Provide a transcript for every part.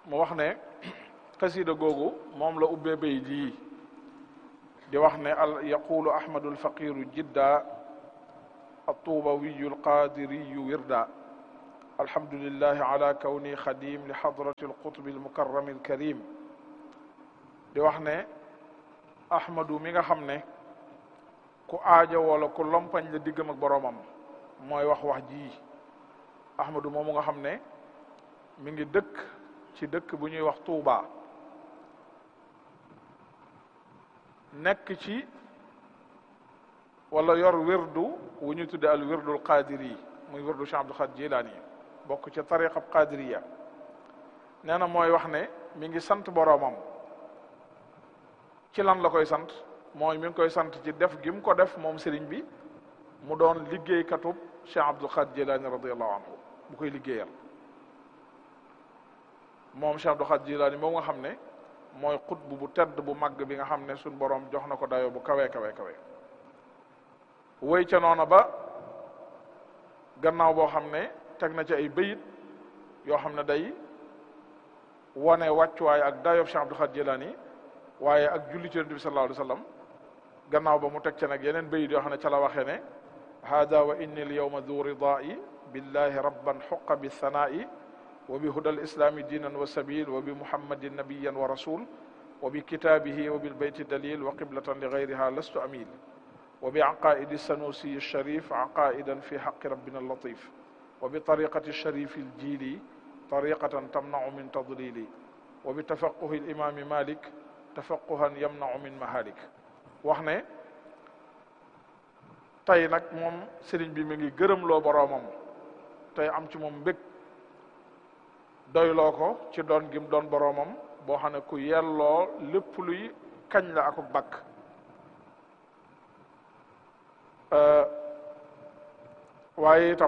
mu wax ne xasida googu moom la ubbee bay jii di wax ne al yaqulu ahmadu alfaqiru jidda الطوبوي القادري وردا الحمد لله على كوني خديم لحضرة القطب المكرم الكريم di wax ne ahmadu mi nga xam ne ku aaja wala ku lompañ la diggam ak boroomam mooy wax wax ji ahmadu moomu nga xam ne mi ngi dëkk ci dëkk bu ñuy wax Tuuba nekk ci wala yor wirdu wu ñu tudde al wirdul qadiri muy wirdu Cheikh Abdul Xaadir Jilaani bokk ci tariqa qadiriya nee na mooy wax ne mi ngi sant boroomam ci lan la koy sant mooy mi ngi koy sant ci def gi mu ko def moom sëriñ bi mu doon liggéeykatub Cheikh Abdul Xaadir Jilaani radiallahu anhu bu koy liggéeyal moom Cheikh Abdul Xaadir Jilaani moom nga xam ne mooy xutbu bu tedd bu màgg bi nga xam ne suñ boroom jox na ko dayoo bu kawe kawe kawe woy ca noona ba gannaaw boo xam ne teg na ci ay bayit yoo xam ne day wone wàccuwaay ak dayob Cheikh Abdul Xaadir Jilaani waaye ak julli ci Yonent bi sallallahu alayhi wa sallam gannaaw ba mu teg ca nag yeneen bayit yoo xam ne ca la waxee ne hada wa inni al yawma du ridaa'i billahi rabban xuqa bi sanaa'i wa bi huda al islami diinan wa sabil wa bi muhammadin nabiyan wa rasul wa bi kitaabihi wa bil bayti dalil wa qiblatan li gayriha lastu amil وبعقائد السنوسي الشريف عقائدا في حق ربنا اللطيف وبطريقة الشريف الجيلي طريقة تمنع من تضليل وبتفقه الإمام مالك تفقها يمنع من مهالك وحنا tey nag moom sëriñ bi mi ngi gërëm loo boroomam tey am ci moom mbég doyloo ko ci doon gim doon boroomam boo xam ne ku yelloo lépp luy kañ la akuk bakk waaye itam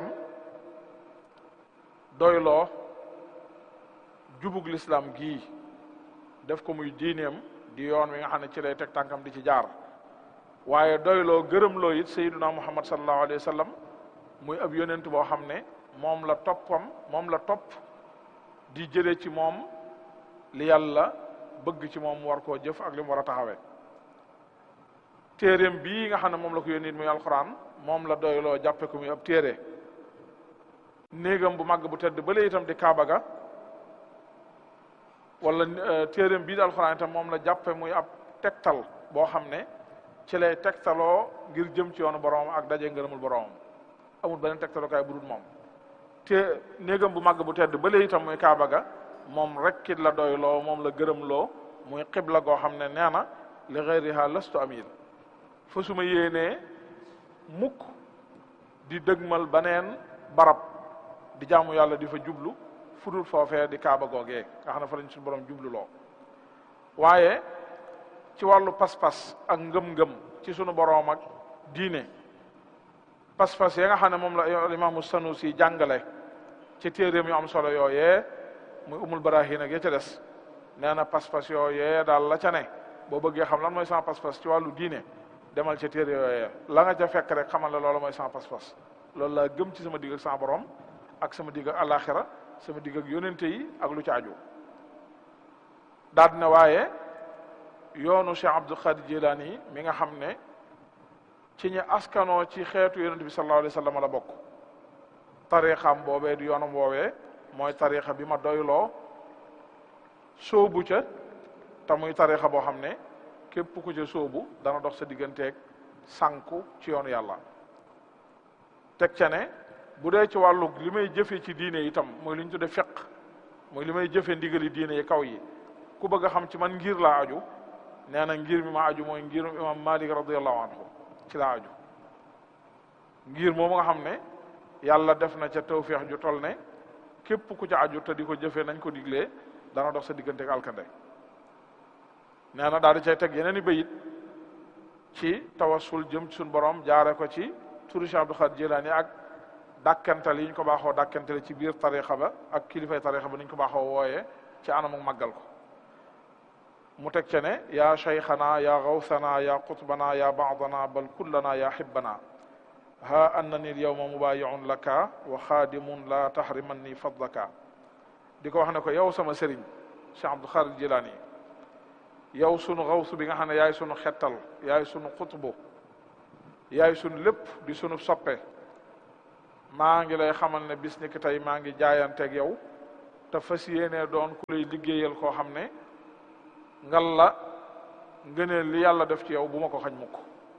doyloo jubug lislaam gii def ko muy diineem di yoon wi nga xam ne ci lay teg tànkam di ci jaar waaye doyloo gërëmloo it sayyiduna muhammad sallallahu alayhi wa sallam muy ab yonent boo xam ne moom la toppam moom la topp di jële ci moom li yàlla bëgg ci moom war koo jëf ak li mu war a taxawee téeréem bii nga xam ne moom la ko yónni muy alxuraan moom la doyloo jàppe ko muy ab téere néegam bu màgg bu tedd bële itam di kaaba ga wala téeréem bii di alxuraan itam moom la jàppe muy ab tegtal boo xam ne ci lay tegtaloo ngir jëm ci yoonu boroomam ak daje ngërëmul boroomam amul beneen tegtalukaay bu dul moom te néegam bu màgg bu tedd bële itam muy kaaba ga moom rekkit la doyloo moom la gërëmloo muy xibla goo xam ne nee na li gayriha lastu amil fa suma yéenee mukk di dëgmal baneen barab di jaamu yàlla di fa jublu fudul foofee di kaaba googee nga xam ne fa lañ suñu borom jublu loo waaye ci wàllu pas-pas ak ngëm-ngëm ci sunu borom ak diine pas-pas ya nga xam ne moom la imaamu Sanusi jàngale ci téeréem yu am solo yooyee muy umul barahin ak ya ca des nee na pas-pas yooyee daal la ca ne boo bëggee xam lan mooy sama pas-pas ci wàllu diine demal ca téere yooyee la nga ca fekk rek xamal la loolu mooy sama pas-pas loolu laa gëm ci sama digg ak sama borom ak sama digg ak alaxira sama digg ak yonente yi ak lu ci aju daal ne waaye yoonu Cheikh Abdul Xaadir Jilaani mi nga xam ne ci ñi askanoo ci xeetu yonente bi sallallahu alayhi wa sallam la bokk tariixam boobee di yoonam woowee mooy tariixa bi ma doyloo sóobu ca te muy tariixa boo xam ne képp ku ca sóobu dana dox sa digganteeg sànku ci yoonu yàlla teg ca ne bu dee ci wàllu li may jëfe ci diine itam mooy li ñu tudde fiq mooy li may jëfe ndigali diine yi kaw yi ku bëgg a xam ci man ngir laa aju nee na ngir mi ma aju mooy ngirum imam malik radiallahu anhu ci laa aju ngir moomu nga xam ne yàlla def na ca tawféex ju toll ne képp ku ca aju te di ko jëfee nañ ko diglee dana dox sa digganteeg alkande nee na daal di cay teg yeneen i bayit ci tawassul jëm ci suñu borom jaare ko ci turi Cheikh Abdul Xaadir Jilaani ak dàkkantal yi ñu ko baaxoo dàkkantale ci biir tarixa ba ak kilifay tarixa ba ni ñu ko baaxoo wooyee ci anamu màggal ko mu teg ca ne yaa cheikhana ya gawsana ya qutbana ya baadana bal kullana ya hibbana ha annani al yawma mubayiun laka wa xaadimun la tahrimanni fadlaka di ko wax ne ko yow sama sëriñ Cheikh Abdul Xaadir Jilaani yow sunu xawsu bi nga xam ne yaay sunu xettal yaay sunu xutbu yaay sunu lépp di sunu soppe maa ngi lay xamal ne bis ni ki tey maa ngi jaayanteeg yow te fas yéenee doon ku lay liggéeyal koo xam ne ngal la ngëneel li yàlla def ci yow bu ma ko xañ mukk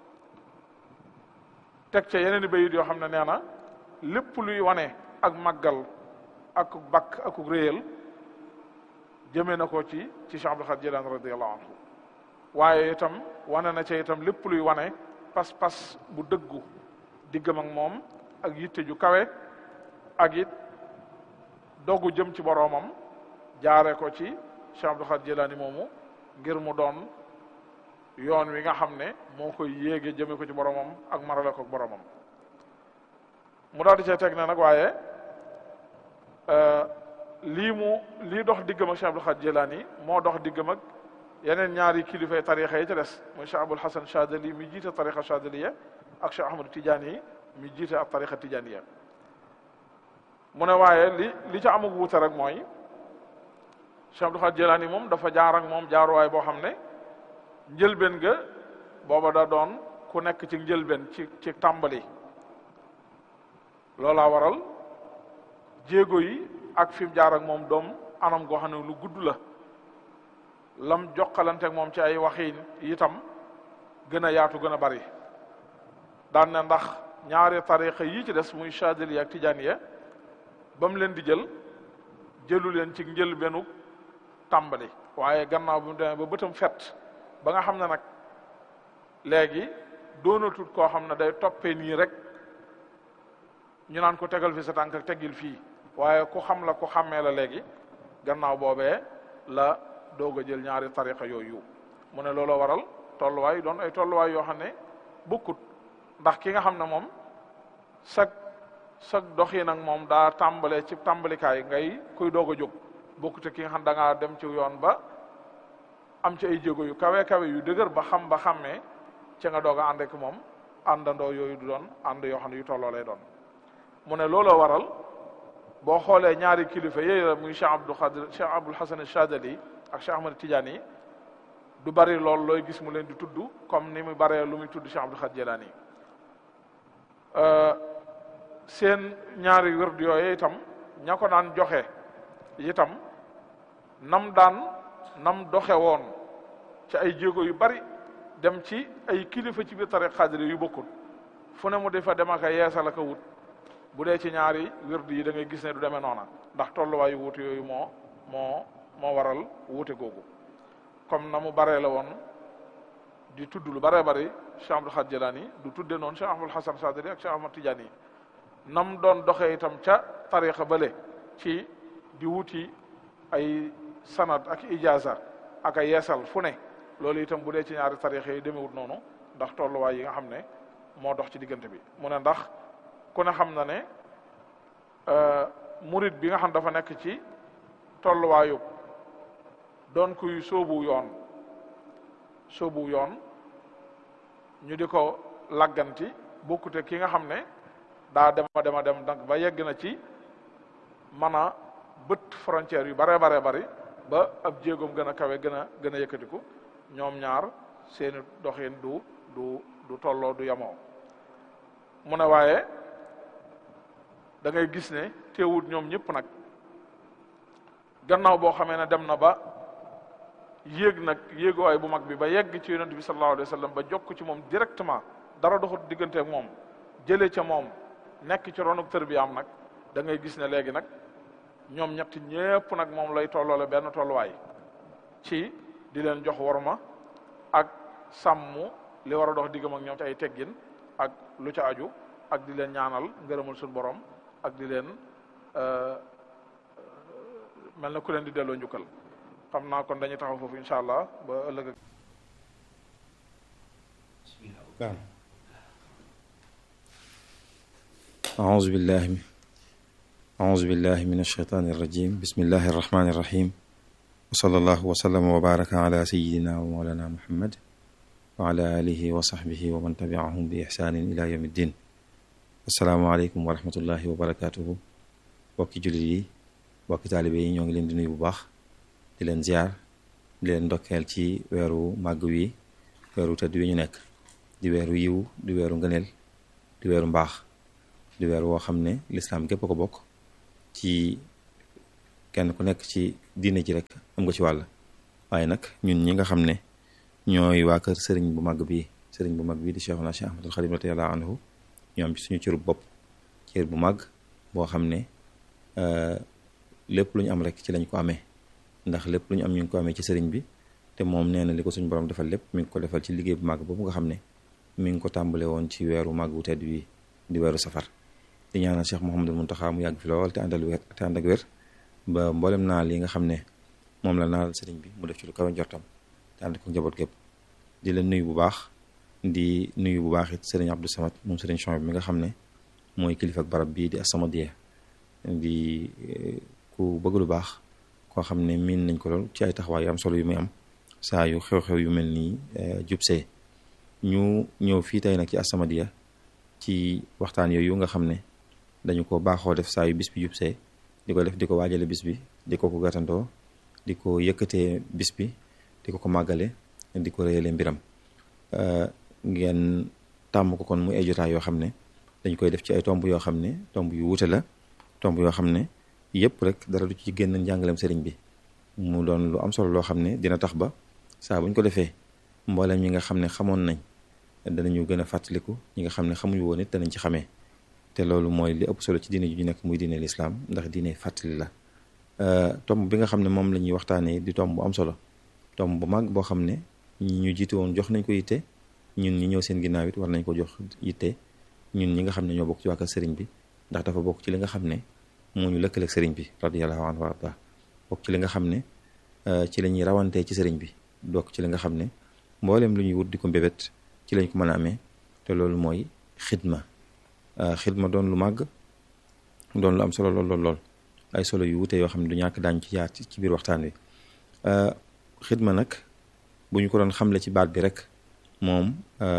teg ca yeneen i bayit yoo xam ne nee na lépp luy wane ak màggal ak bakk ak réyal jëmee na ko ci ci Cheikh Abdul Xaadir Jilaani radiyallahu anhu waaye itam wane na ca itam lépp luy wane pas-pas bu dëggu diggam ak moom ak yitte ju kawe ak it dogu jëm ci boroomam jaare ko ci Cheikh Abdul Xaadir Jilaani moomu ngir mu doon yoon wi nga xam ne moo koy yéege jëme ko ci boroomam ak marale ko boroomam mu daal di cee teg ne nag waaye lii mu lii dox diggam ak Cheikh Abdul Xaadir Jilaani moo dox diggam ak yeneen ñaari kilifay tarixa yi ci des muy Cheikh Abul Hasan Chadali mi jiite tarixa Chadaliya ak Cheikh Ahmadu Tijaani yi mi jiite ak tarixa Tijaaniya mu ne waaye li li ca amug wuute rek mooy Cheikh Abdul Xaadir Jilaani moom dafa jaar ak moom jaaruwaay boo xam ne njëlbeen ga booba da doon ku nekk ci njëlbeen ci ci tàmbali loolaa waral jéego yi ak fi mu jaar ak moom doom anam goo xam ne lu gudd la lam jokkalante ak moom ci ay waxiin itam gën a yaatu gën a bari daan na ndax ñaari tariqa yi ci des muy Chadili ak Tijaaniya ba mu leen di jël jëlu leen ci njëlbeenu tàmbali waaye gannaaw bi mu demee ba bëtam fet ba nga xam ne nag léegi doonatut koo xam ne day toppee nii rek ñu naan ko tegal fi sa tànk ak teggil fii waaye ku xam la ku xàmmee la léegi gannaaw boobee la doog a jël ñaari tariqa yooyu mu ne looloo waral tolluwaay doon ay tolluwaay yoo xam ne bokkut ndax ki nga xam ne moom sag sag doxi nag moom daa tàmbalee ci tàmbalikaay ngay kuy doog a jóg bokkute ki nga xam da ngaa dem ci yoon ba am ci ay jéego yu kawe kawe yu dëgër ba xam ba xàmmee ci nga doog a ànd ak moom àndandoo yooyu du doon ànd yoo xam ne yu tolloo lay doon mu ne looloo waral boo xoolee ñaari kilifa yooyu la muy Cheikh Abdul Xaadir Cheikh Abul Hasan Chadali ak Cheikh Ahmad Tidiane du bari lool looy gis mu leen di tudd comme ni mu baree lu muy tudd Cheikh Abdul Xaadir Jilaani seen ñaari wird yooyu itam ña ko daan joxe itam nam daan nam doxe woon ci ay jéego yu bari dem ci ay kilifa ci biir tariq xaadir yu bokkul fu ne mu di fa dem ak a yeesal ak a wut bu dee ci ñaari wird yi da ngay gis ne du demee noona ndax tolluwaayu wuute yooyu moo moo moo waral wuute googu comme na mu baree la woon di tudd lu baree bari Cheikh Abdul Xaadir Jilaani du tudde noonu Cheikh Ahmadul Hasan Sadili ak Cheikh Ahmad Tijaani yi nam doon doxee itam ca tariqa bale ci di wuti ay sanad ak ijaza ak ay yeesal fu ne loolu itam bu dee ci ñaari tariqa yi demewut noonu ndax tolluwaay yi nga xam ne moo dox ci diggante bi mu ne ndax ku ne xam na ne murid bi nga xam dafa nekk ci tolluwaayu doon kuy sóobu yoon sóobu yoon ñu di ko lagganti bokkute ki nga xam ne daa dema dema dem donc ba yegg na ci mën a bët frontière yu bare bare bari ba ab jéegoom gën a kawe gën a gën a yëkkatiku ñoom ñaar seeni doxin du du du tolloo du yamoo mu ne waaye da ngay gis ne teewut ñoom ñëpp nag gannaaw boo xamee ne dem na ba yéeg nag yéeguwaay bu mag bi ba yegg ci yonent bi sallallahu alayhi wa sallam ba jokk ci moom directement dara doxut diggante ak moom jëlee ca moom nekk ci ronuk tër bi am nag da ngay gis ne léegi nag ñoom ñett ñépp nag moom lay tolloole benn tolluwaay ci di leen jox worma ak sàmm li war a dox diggam ak ñoom ci ay teggin ak lu ca aju ak di leen ñaanal ngërëmal suñu borom ak di leen mel na ku leen di delloo njukkal xam naa kon dañuy taxaw foofu incha allah ba ëllëg أعوذ بالله أعوذ بالله من الشيطان الرجيم بسم الله الرحمن الرحيم وصلى الله وسلم وبارك على سيدنا ومولانا محمد وعلى آله وصحبه ومن تبعهم بإحسان إلى يوم الدين السلام عليكم ورحمة الله وبركاته bokki jullit yi bokki taalibe yi ñoo ngi leen di nuyu bu baax di leen ziar di leen ndokkeel ci weeru màgg wi weeru tëdd wi ñu nekk di weeru yiw di weeru ngëneel di weeru mbaax di weeru woo xam ne lislaam gépp ko bokk ci kenn ku nekk ci diine ji rek am nga ci wàll waaye nag ñun ñi nga xam ne ñooy waa kër sëriñ bu mag bii sëriñ bu mag bii di Cheikhuna Cheikh Ahmadul Xadim radiyallahu anhu ñu am ci suñu cërub bopp cër bu mag boo xam ne lépp lu ñu am rek ci lañ ko amee ndax lépp lu ñu am ñu ngi ko amee ci sëriñ bi te moom nee na li ko suñu borom defal lépp mi ngi ko defal ci liggéey bu mag boobu nga xam ne mi ngi ko tàmbale woon ci weeru mag wu tedd wi di weeru safar di ñaanal Cheikh Mouhamadul Muntaxa mu yàgg fi lool te àndal wér te ànd ak wér ba mboolem naal yi nga xam ne moom la naal sëriñ bi mu def ci lu kawe njortam te ànd ko njaboot gépp di la nuyu bu baax di nuyu bu baax it sëriñ Abdou Samad moom sëriñ Chouaib mi nga xam ne mooy kilifa ak barab bii di As-Samadiyya di ku bëgg lu baax koo xam ne miin nañ ko lool ci ay taxawaay yu am solo yu muy am saa yu xew-xew yu mel nii jubsee ñu ñëw fii tey nag ci As-Samadiyya ci waxtaan yooyu nga xam ne dañu ko baaxoo def saa yu bis bi jubsee di ko def di ko waajale bis bi di ko ko gàttandoo di ko yëkkatee bis bi di ko ko màggale di ko réyale mbiram ngeen tàmm ko kon muy ay jotaay yoo xam ne dañ koy def ci ay tomb yoo xam ne tomb yu wuute la tomb yoo xam ne yëpp rek dara du ci génn njàngaleem sëriñ bi mu doon lu am solo loo xam ne dina tax ba saa buñ ko defee mboolem ñi nga xam ne xamoon nañ danañu gën a fàttaliku ñi nga xam ne xamuñu woon it danañ ci xamee te loolu mooy li ëpp solo ci diine ju ñu nekk muy diine lislaam ndax diine fàttali la tomb bi nga xam ne moom la ñuy waxtaanee di tomb bu am solo tomb bu mag boo xam ne ñi ñu jiite woon jox nañ ko yitte ñun ñi ñëw seen ginnaaw it war nañ ko jox yitte ñun ñi nga xam ne ñoo bokk ci waa kër sëriñ bi ndax dafa bokk ci li nga xam ne moo ñu lëkkaleeg sëriñ bi radiyallahu anhu wa arda bokk ci li nga xam ne ci la ñuy rawantee ci sëriñ bi bokk ci li nga xam ne mboolem lu ñuy wut di ko mbébét ci lañ ko mën a amee te loolu mooy xidma xidma doon lu màgg doon lu am solo lool lool lool ay solo yu wute yoo xam ne du ñàkk daañu ci jaar ci biir waxtaan wi xidma nag bu ñu ko doon xamle ci baat bi rek moom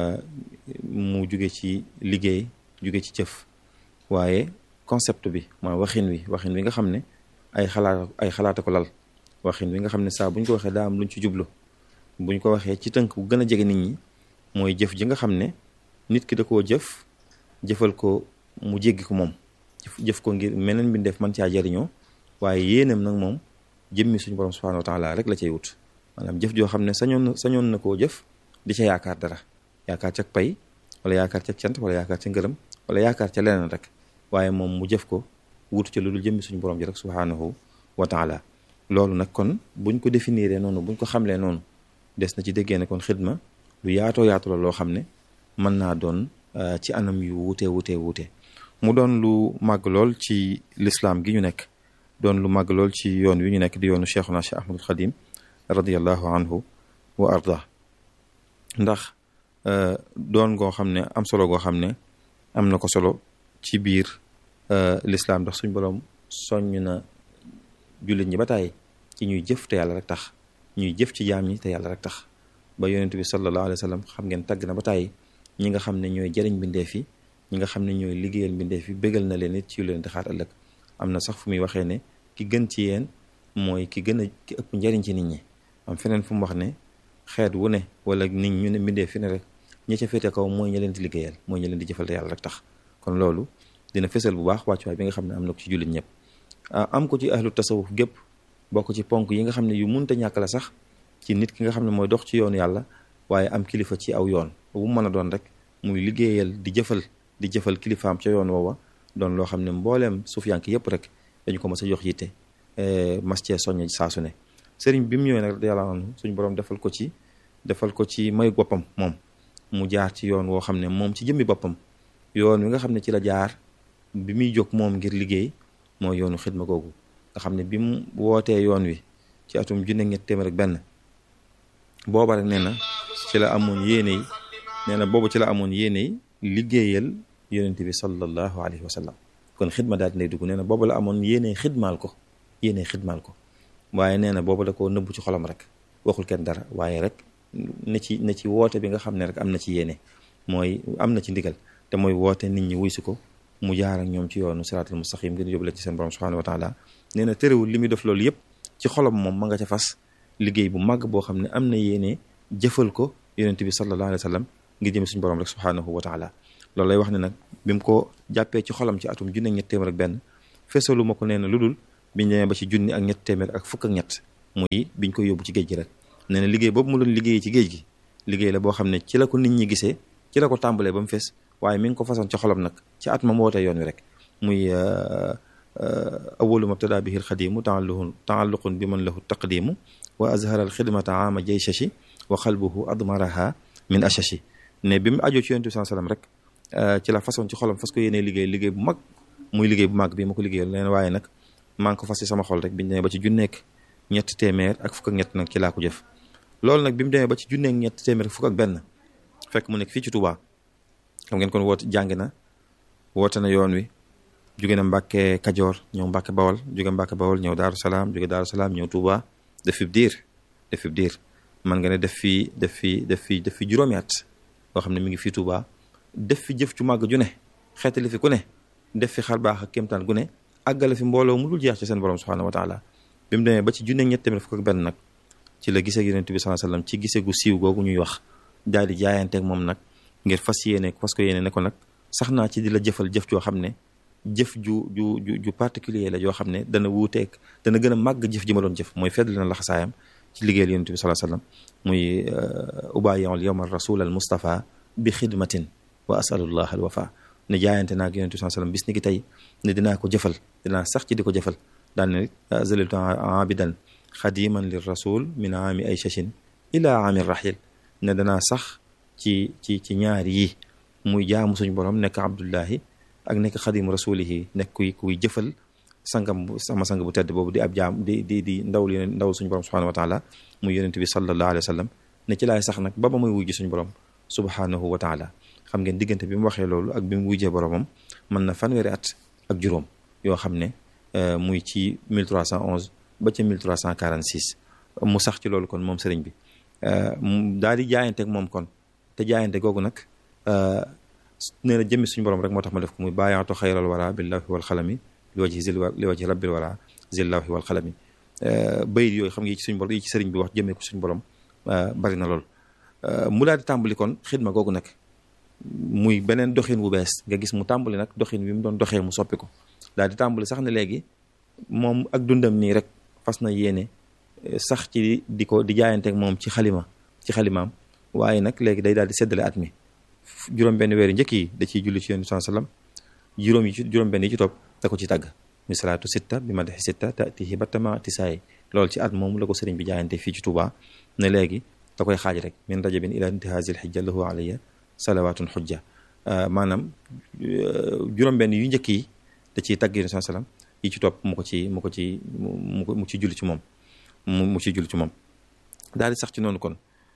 mu jóge ci liggéey jóge ci jëf waaye concept bi mooy waxin wi waxin wi nga xam ne ay xalaat ay xalaata ko lal waxin wi nga xam ne saa bu ñu ko waxee daa am luñ ci jublu bu ñu ko waxee ci tënk bu gën a jege nit ñi mooy jëf ji nga xam ne nit ki da koo jëf jëfal ko mu jéggi ko moom jëf ko ngir meneen mbindeef man caa jariñoo waaye yéenam nag moom jëmmi suñu borom subhanahu wa taala rek la cay wut maanaam jëf joo xam ne sañoon na sañoon na koo jëf di ca yaakaar dara yaakaar ca pay wala yaakaar ca cant wala yaakaar ca ngërëm wala yaakaar ca leneen rek waaye moom mu jëf ko wutu ca lu dul jëmmi suñu borom ji rek subhanahu wa taala loolu nag kon buñ ko définir noonu buñ ko xamlee noonu des na ci déggee ne kon xidma lu yaatoo yaatu la loo xam ne mën naa doon ci anam yu wuute wuute wuute mu doon lu màgg lool ci lislaam gi ñu nekk doon lu màgg lool ci yoon wi ñu nekk di yoonu cheikhuna cheikh ahmadul xadim radiallahu anhu wa arda ndax doon goo xam ne am solo goo xam ne am na ko solo ci biir lislaam ndax suñ boroom soññ na jullit ñi ba tàyyi ci ñuy jëf te yàlla rek tax ñuy jëf ci jaam ñi te yàlla rek tax ba yonent bi sallallahu alayhi wa sallam xam ngeen tàgg na ba tàyyi ñi nga xam ne ñooy jëriñ mbindeef yi ñi nga xam ne ñooy liggéeyal mbindeef yi bégal na leen it ci yu leen di xaar ëllëg am na sax fu muy waxee ne ki gën ci yéen mooy ki gën a ki ëpp njariñ ci nit ñi am feneen fu mu wax ne xeet wu ne wala nit ñu ne mbindeef fi ne rek ñi ca féete kaw mooy ña leen di liggéeyal mooy ña leen di jëfal te yàlla rek tax kon loolu dina fësal bu baax wàccuwaay bi nga xam ne am na ko ci jullit ñëpp am ko ci ahlu tasawuf gépp bokk ci ponk yi nga xam ne yu munta ñàkk la sax ci nit ki nga xam ne mooy dox ci yoonu yàlla waaye am kilifa ci aw yoon bu mu mën a doon rek muy liggéeyal di jëfal di jëfal kilifaam ca yoon woowa doon loo xam ne mbooleem suufiyank yëpp rek dañu ko mas a jox yitte mas cee soññ saa su ne sëriñ bi mu ñëwee nag yàlla anhu suñu borom defal ko ci defal ko ci mayu boppam moom mu jaar ci yoon woo xam ne moom ci jëmmi boppam yoon wi nga xam ne ci la jaar bi muy jóg moom ngir liggéey mooy yoonu xidma googu nga xam ne bi mu wootee yoon wi ci atum junne ñett téeméer ak benn booba rek nee na ci la amoon yéene yi nee na boobu ci la amoon yéene yi liggéeyal yonente bi sallallahu alayhi wa sallam kon xidma daal dinay dugg nee na boobu la amoon yéene xidmaal ko yéene xidmaal ko waaye nee na boobu da koo nëbbu ci xolam rek waxul kenn dara waaye rek ne ci ne ci woote bi nga xam ne rek am na ci yéene mooy am na ci ndigal te mooy woote nit ñi wuy si ko mu jaar ak ñoom ci yoonu siraatul mustaqim ngir yóbbu leen ci seen borom subhanahu wa taala nee na terewul li muy def loolu yëpp ci xolam moom ma nga ca fas liggéey bu màgg boo xam ne am na yéene jëfal ko yonent bi sallallahu alayhi wa sallam ngir jëm suñu borom rek subhaanahu wa taala loolu lay wax ne nag bi mu ko jàppee ci xolam ci atum junne ak ñett téeméer ak benn feesalu ma ko nee na lu dul biñ demee ba ci junni ak ñett téeméer ak fukk ak ñett muy biñ koy yóbbu ci géej gi rek nee na liggéey boobu mu doon liggéey ci géej gi liggéey la boo xam ne ci la ko nit ñi gisee ci la ko tàmbalee ba mu fees waaye mi ngi ko façon ci xolam nag ci at ma mu wootee yoon wi rek muy awalu mabtada bihi alxadimu taalluqun taalluqun bi man lahu taqdimu wa azhara alxidmata ama jayshashi wa xalbuhu admaraha min ashashi ne bi mu ajoo ci yonent bi sallam rek ci la façon ci xolam fas ko yéenee liggéey liggéey bu mag muy liggéey bu mag bi ma ko liggéeyal leen waaye nag maa ngi ko fas ci sama xol rek biñu demee ba ci junneek ñett téeméer ak fukk ak ñett nag ci laa ko jëf loolu nag bi mu demee ba ci junneek ñett téeméer ak fukk ak benn fekk mu nekk fii ci Touba xam ngeen kon woote jàng na woote na yoon wi jóge na Mbàkke Kajoor ñëw Mbàkke Bawol jóge Mbàkke Bawol ñëw Daaru Salaam jóge Daaru Salaam ñëw Touba def fi diir def fi diir man nga ne def fi def fi def fi def fi juróomi at boo xam ne mi ngi fii Touba def fi jëf cu màgg ju ne xeetali fi ku ne def fi xar baax ak kéemtaan gu ne àggale fi mbooloo mu dul jeex ci seen borom subhaanahu wa taala bi mu demee ba ci junne ñett tamit fukk ak benn nag ci la gisee yonent bi sallallahu alayhi wasallam ci gisee gu siiw googu ñuy wax daal di jaayanteeg moom nag ngir fas yéene fas ko yéene ne ko nag sax naa ci di la jëfal jëf joo xam ne jëf ju ju ju ju particulier la joo xam ne dana wuuteeg dana gën a màgg jëf ji ma doon jëf mooy feddali na laxasaayam ci liggéeyal yonent bi sallallahu alayhi wasallam muy ubayiul yawma rasul al mustafa bi xidmatin wa asalullah al wafa ne jaayante naag yonent bi sallallahu alayhi wasallam bis ni ki tey ne dinaa ko jëfal dinaa sax ci di ko jëfal daal ne zaliltu abidan xadiman lir rasul min aami ay chachin ila aami rahil ne danaa sax ci ci ci ñaar yi muy jaamu suñu borom nekk abdullahi ak nekk xadimu rasulihi nekk kuy kuy jëfal sangam bu sama sang bu tedd boobu di ab jaam di di di ndawul yeneen ndaw suñu borom subhanahu wa taala muy yonent bi sallallahu alayhi wa sallam ne ci laay sax nag ba ba muy wujji suñu borom subhanahu wa taala xam ngeen diggante bi mu waxee loolu ak bi mu wujjee boromam mën na fanweeri at ak juróom yoo xam ne muy ci 1311 ba ca 1346 mu sax ci loolu kon moom sëriñ bi daal di jaayante ak moom kon te jaayante googu nag nee na jëmmi suñu borom rek moo tax ma def ko muy bàyyaatu xayral wara billahi wal xalami li wajhi zil li wajhi rabbil wara zillahi wal xalami bayit yooyu xam nga yi ci suñu borom yi ci sëriñ bi wax jëmee ko suñu borom bari na lool mu daal di tàmbali kon xidma googu nag muy beneen doxin wu bees nga gis mu tàmbali nag doxin wi mu doon doxee mu soppi ko daal di tàmbali sax ne léegi moom ak dundam nii rek fas na yéene sax ci di ko di jaayanteeg moom ci xalima ci xalimaam waaye nag léegi day daal di seddale at mi juróom benn weeri njëkk yi da ciy julli ci yonent bi sallam juróom yi ci juróom benn yi ci topp da ko ci tàgg mi salaatu sitta bi ma dexi sitta tatihi battama tisaay loolu ci at moom la ko sëriñ bi jaayante fii ci Touba ne léegi da koy xaaj rek min rajabin ila intihazil xijja lahu alayya salawatun xujja maanaam juróom benn yu njëkk yi da ciy tàgg yonent bi sallam yi ci topp mu ko ci mu ko ci mu mu ci julli ci moom mu mu ci julli ci moom daal di sax ci noonu kon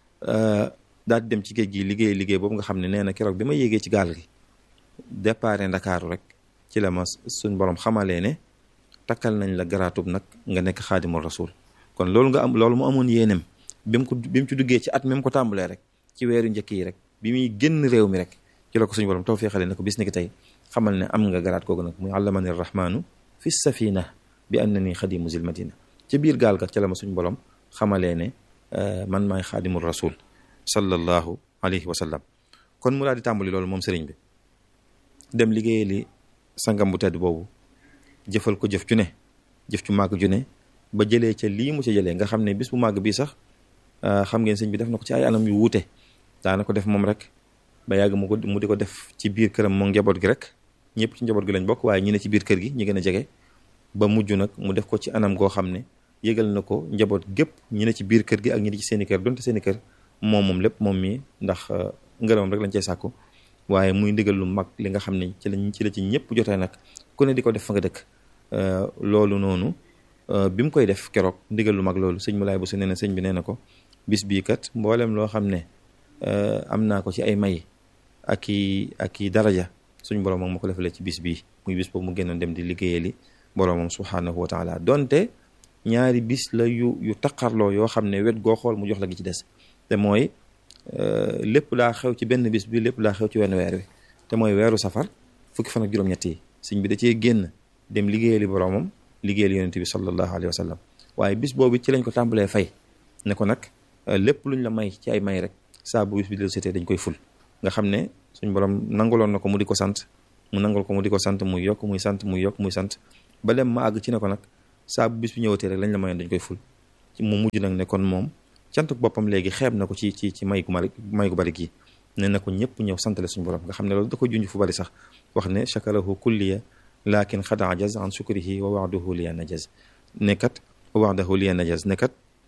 daal di dem ci géej gi liggéey liggéey boobu nga xam ne nee na keroog bi ma yéegee ci gaal gi déparé ndakaaru rek ci la ma suñ borom xamalee ne takkal nañ la garaatub nag nga nekk xaadimul rasul kon loolu nga am loolu mu amoon yéenem bi mu ko bi mu ci duggee ci at mi mu ko tàmbalee rek ci weeru njëkk yi rek bi muy génn réew mi rek ci la ko suñu borom tawfeexale ne ko bis ni ki tey xamal ne am nga garaat koogu nag muy allamani rahmaanu fi safina bi annani xadimu zil madina ci biir gaal ga ca la ma suñu borom xamalee ne man maay xaadimul rasul sallallahu alayhi wa sallam kon mu daal di tàmbali loolu moom sëriñ bi dem liggéeyee li sangam bu tedd boobu jëfal ko jëf ju ne jëf ju màgg ju ne ba jëlee ca lii mu ca jëlee nga xam ne bis bu màgg bii sax xam ngeen sëñ bi def na ko ci ay anam yu wuute daana ko def moom rek ba yàgg mu ko mu di ko def ci biir këram moom njaboot gi rek ñëpp ci njaboot gi lañ bokk waaye ñi ne ci biir kër gi ñi gën a jege ba mujj nag mu def ko ci anam goo xam ne yëgal na ko njaboot gépp ñi ne ci biir kër gi ak ñi ne ci seeni kër donte seeni kër moom moom lépp moom mii ndax ngërëmam rek lañ cey sàkku waaye muy ndigal lu mag li nga xam ne ci lañ ci la ci ñëpp jotee nag ku ne di ko def fa nga dëkk loolu noonu bi mu koy def keroog ndigal lu mag loolu sëñ Moulay Bousso nee na sëñ bi nee na ko bis bii kat mboolem loo xam ne am naa ko ci ay may ak i ak i daraja suñ borom moom ma ko defalee ci bis bii muy bis boobu mu génnoon dem di liggéeyali boromam subhanahu wa taala donte ñaari bis la yu yu taqarloo yoo xam ne wet goo xool mu jox la gi ci des te mooy lépp daa xew ci benn bis bi lépp daa xew ci wenn weer wi te mooy weeru safar fukki fan ak juróom-ñett yi sëñ bi da cee génn dem liggéeyali boromam liggéeyali yonente bi sallallahu alayhi wa sallam waaye bis boobu ci lañ ko tàmbalee fay ne ko nag lépp luñ la may ci ay may rek saa bu bis bi del seetee dañ koy ful nga xam ne suñ borom nangaloon na ko mu di ko sant mu nangal ko mu di ko sant muy yokk muy sant muy yokk muy sant ba dem ma àgg ci ne ko nag saa bu bis bi ñëwatee rek lañ la mayoon dañ koy ful mu mujj nag ne kon moom cantuk boppam léegi xeeb na ko ci ci ci may gu mari may gu bari gi ne na ko ñëpp ñëw santale suñu borom nga xam ne loolu da ko junj fu bari sax wax ne chakarahu kulliya lakin xad ajaz an shukrihi wa waxdahu liya najaz nekkat wa waxdahu liya najaz nekkat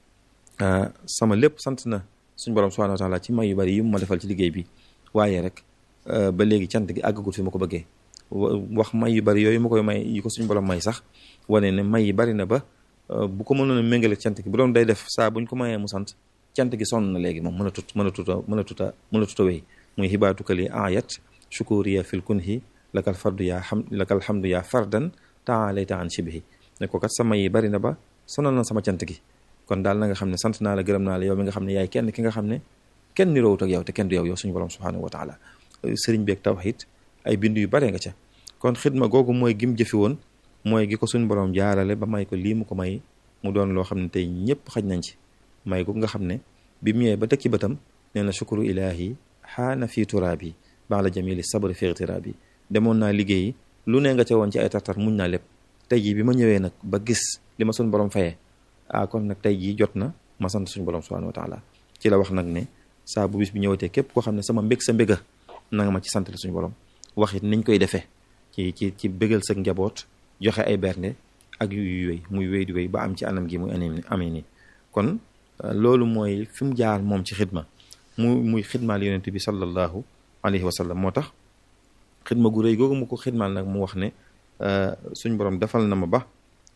sama lépp sant na suñu borom subhanahu wa taala ci may yu bari yi mu ma defal ci liggéey bi waaye rek ba léegi cant gi àggagul fi ma ko bëggee wax may yu bari yooyu ma koy may yi ko suñu borom may sax wane ne may yi bari na ba bu ko mënoon a méngale cant gi bu doon day def saa buñ ko mayee mu sant cant gi sonn na léegi moom mën a tut mën a tuta mën a tuta mën a tuta wéy muy xibaatukali ayat shukuriya fil kunhi lakal fardu yaa xam lakal hamdu yaa fardan taalayta an shibihi ne ko kat sama yi bari na ba sonal na sama cant gi kon daal na nga xam ne sant naa la gërëm naa la yow mi nga xam ne yaay kenn ki nga xam ne kenn niroowut ak yow te kenn du yow yow suñu borom subhanahu wa taala sëriñ beeg tawhid ay bind yu bare nga ca kon xidma googu mooy gim jëfi woon mooy gi ko suñu borom jaarale ba may ko lii mu ko may mu doon loo xam ne tey ñëpp xaj nañ ci may gu nga xam ne bi mu ñëwee ba tekki bëtam nee na shukru ilaahi xaana fii turaabi baax la jamili sabri fi ightiraabi demoon naa liggéeyi lu ne nga ca woon ci ay tartar muñ naa lépp tey jii bi ma ñëwee nag ba gis li ma suñu borom fayee ah kon nag tey jii jot na ma sant suñu borom subhanahu wa taala ci la wax nag ne saa bu bis bi ñëwatee képp koo xam ne sama mbég sa mbéga na nga ma ci sant suñu borom wax it niñ koy defee ci ci ci bégal sa njaboot joxe ay bernde ak yu wéy muy wéy di wéy ba am ci anam gi muy anim amee nii kon loolu mooy fi mu jaar moom ci xidma mu muy xidmaal yonent bi sallallahu alayhi wa sallam moo tax xidma gu rëy googu mu ko xidmaal nag mu wax ne suñ borom defal na ma ba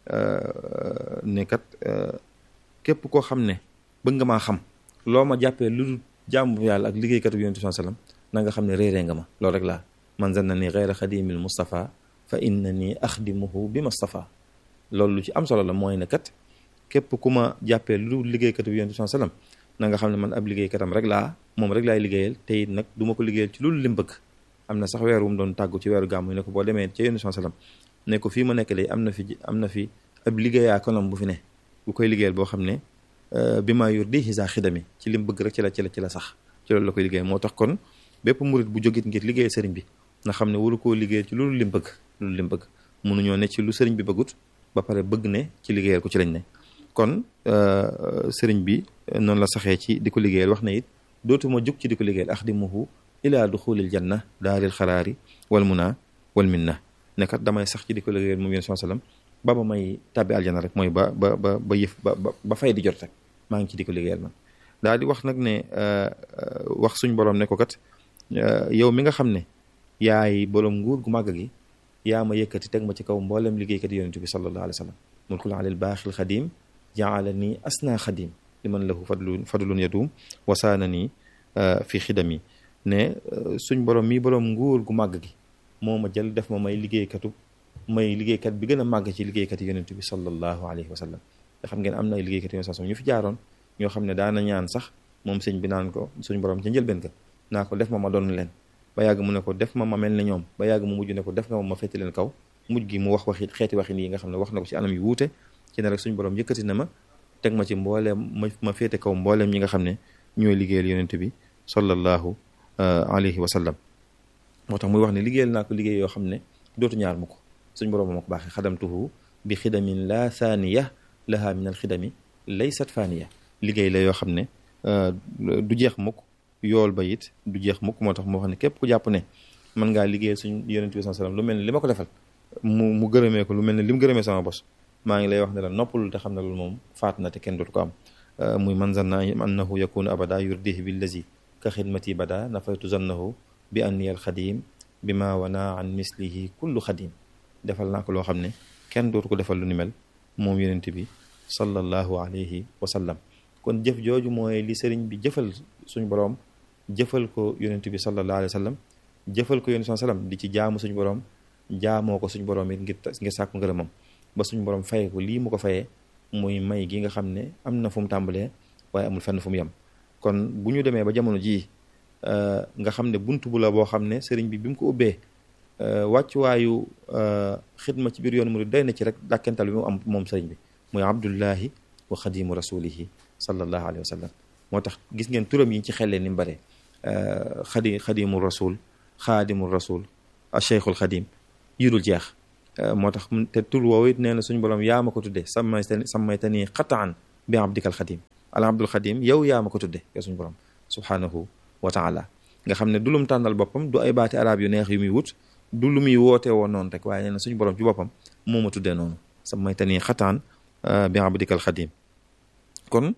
ne kat képp koo xam ne bëgg nga maa xam loo ma jàppee lu dul jàmm yàlla ak liggéeykatu yonent bi sallam na nga xam ne réeree nga ma loolu rek laa man zanna ni gayra xadimil Mustafa fa inna ni axdimuhu bi Mustafa loolu lu ci am solo la mooy ne kat képp ku ma jàppee lu dul liggéeykatu yonent bi sallam na nga xam ne man ab liggéeykatam rek laa moom rek laay liggéeyal te it nag du ma ko liggéeyal ci loolu lim bëgg am na sax weer wu mu doon tàggu ci weeru gàmmu ne ko boo demee ca yonent bi sallam ne ko fii ma nekk léegi am na fi am na fi ab liggéeyaa konam bu fi ne bu koy liggéeyal boo xam ne bi maa yor di xisa xidami ci lim bëgg rek ci la ci la ci la sax ci loolu la koy liggéey moo tax kon bépp murit bu jógit ngir liggéey sëriñ bi nga xam ne waru koo liggéeyal ci loolu lim bëgg loolu lim bëgg mënuñoo ne ci lu sëriñ bi bëggut ba pare bëgg ne ci liggéeyal ko ci lañ ne kon sëriñ bi noonu la saxee ci di ko liggéeyal wax na it dootuma jug ci di ko liggéeyal axdimuhu ilaa duxulil janna daaril xaraari wal muna wal minna nekkat damay sax ci di ko liggéeyal moom yéen sallam ba ba may tàbbi aljana rek mooy ba ba ba ba yëf ba ba fay di jot rek maa ngi ci di ko liggéeyal man daal di wax nag ne wax suñ borom ne ko kat yow mi nga xam ne yaay borom nguur gu màgg gi yaa ma yëkkati teg ma ci kaw mboolem liggéeykat yonent bi sallallahu alayhi wa sallam mulkul alil baaxil xadim jaala nii asna xadim li man lahu fadlun fadlun yadum wasaana nii fi xidami ne suñ borom mi borom nguur gu màgg gi moo ma jël def ma may liggéeykatu may liggéeykat bi gën a màgg ci liggéeykat yonent bi sallallahu alayhi wa sallam te xam ngeen am na ay liggéeykat yonent sallam ñu fi jaaroon ñoo xam ne daana ñaan sax moom sëñ bi naan ko suñ borom ca njëlbeen ka naa ko def ma ma doon leen ba yàgg mu ne ko def ma ma mel ne ñoom ba yàgg mu mujj ne ko def nga ma ma féete leen kaw mujj gi mu wax waxi xeeti waxin yi nga xam ne wax na ko ci anam yu wuute ci ne rek suñ borom yëkkati na ma teg ma ci mbooleem ma ma féete kaw mbooleem ñi nga xam ne ñooy liggéeyal yonent bi sallallahu alayhi wa sallam moo tax muy wax ne liggéeyal naa ko liggéey yoo xam ne dootu ñaar mu ko suñ borom ma ko baaxee xadamtuhu bi xidamin la thaniya laha min al xidami laysat faniya liggéey la yoo xam ne du jeex mukk yool ba it du jeex mukk moo tax moo xam ne képp ku jàpp ne mën ngaa liggéeyal suñ yonent bi sallam lu mel ne li ma ko defal mu mu gërëmee ko lu mel ne li mu gërëmee sama bos maa ngi lay wax ne la noppalul te xam ne loolu moom faat na te kenn dootu ko am muy man zanna annahu yakunu abada yurdihi billazi ka xidmati bada nafaytu zannahu bi anni al xadim bi ma wana an mislihi kullu xadim defal naa ko loo xam ne kenn dootu ko defal lu ni mel moom yonent bi sallallahu alayhi wa sallam kon jëf jooju mooy li sëriñ bi jëfal suñu boroom jëfal ko yonent bi sallallahu alayhi wa sallam jëfal ko yonent bi sallam di ci jaamu suñu boroom jaamoo ko suñu boroom it ngir ngir sàkku ngërëmam ba suñu boroom fayee ko lii mu ko fayee muy may gi nga xam ne am na fu mu tàmbalee waaye amul fenn fu mu yem kon bu ñu demee ba jamono jii nga xam ne buntu bu la boo xam ne sëriñ bi bi mu ko ubbee wàccuwaayu xidma ci biir yoonu murid doy na ci rek dàkkental bi mu am moom sëriñ bi muy abdullahi wa xadimu rasulihi sallallahu alayhi wa sallam moo tax gis ngeen turam yi ci xellee ni mu bare xadi xadimu rasul xaadimu rasul a cheikhul xadim yi dul jeex moo tax te tur woowu it nee na suñu borom yaa ma ko tudde sammay sammaytani qataan bi abdikal xadim al abdul xadim yow yaa ma ko tudde yow suñu borom subhanahu wa taala nga xam ne du lum tànnal boppam du ay baati arab yu neex yu muy wut du lu muy woote woon noonu rek waaye nee na suñu borom ci boppam moo ma tuddee noonu sammaytani qataan bi abdikal xadim kon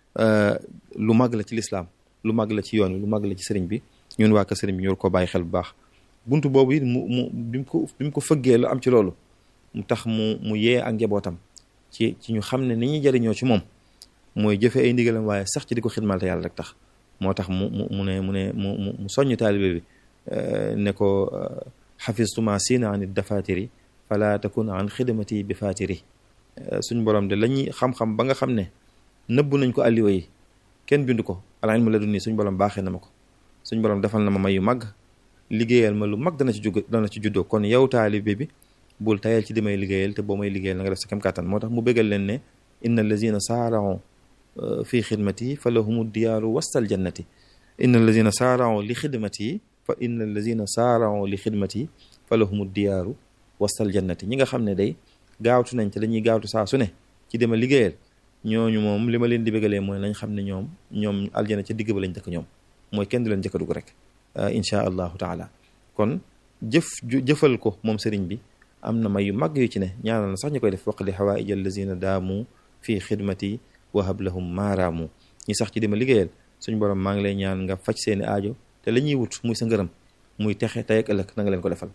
lu mag la ci lislaam lu mag la ci yoon wi lu mag la ci sëriñ bi ñun waa ka sëriñ bi ñu ko bàyyi xel bu baax buntu boobu it mu mu bi mu ko bi mu ko fëggee lu am ci loolu mu tax mu mu yee ak njabootam ci ci ñu xam ne ni ñuy jëriñoo ci moom mooy jëfe ay ndigalam waaye sax ci di ko xidmal te yàlla rek tax moo tax mu mu mu ne mu ne mu mu soññ taalibe bi ne ko xafistuma siina an dafatiri fala takun an xidmati bi fatiri suñ borom de lañuy xam-xam ba nga xam ne nëbb nañ ko alliwa yi kenn bindu ko al ilmu ladunni suñ borom baaxee na ma ko suñ borom defal na ma may yu mag liggéeyal ma lu mag dana ci jug dana ci juddoo kon yow taalibe bi bul tayal ci di may liggéeyal te boo may liggéeyal na nga def sa kem kàttan moo tax mu bégal leen ne inna allazina saarao fi xidmati fa lahumu diyaaru wastal jannati inna allazina saarao li xidmati fa inna allazina saarao li xidmati fa lahumu diyaaru wastal jannati ñi nga xam ne day gaawtu nañ te dañuy gaawtu saa su ne ci dema liggéeyal ñooñu moom li ma leen di bégalee mooy nañ xam ne ñoom ñoom aljana ca digg ba lañ dëkk ñoom mooy kenn du leen jëkka dugg rek inchaa allahu taala kon jëf jëfal ko moom sëriñ bi am na may yu mag yu ci ne ñaanal na sax ñu koy def waqdi xawaaij allazina daamu fii xidmati wahab lahum maaraamu ñi sax ci dima liggéeyal suñ borom maa ngi lay ñaan nga faj seeni aajo te la ñuy wut muy sa ngërëm muy texe tey ak ëllëg na nga leen ko defal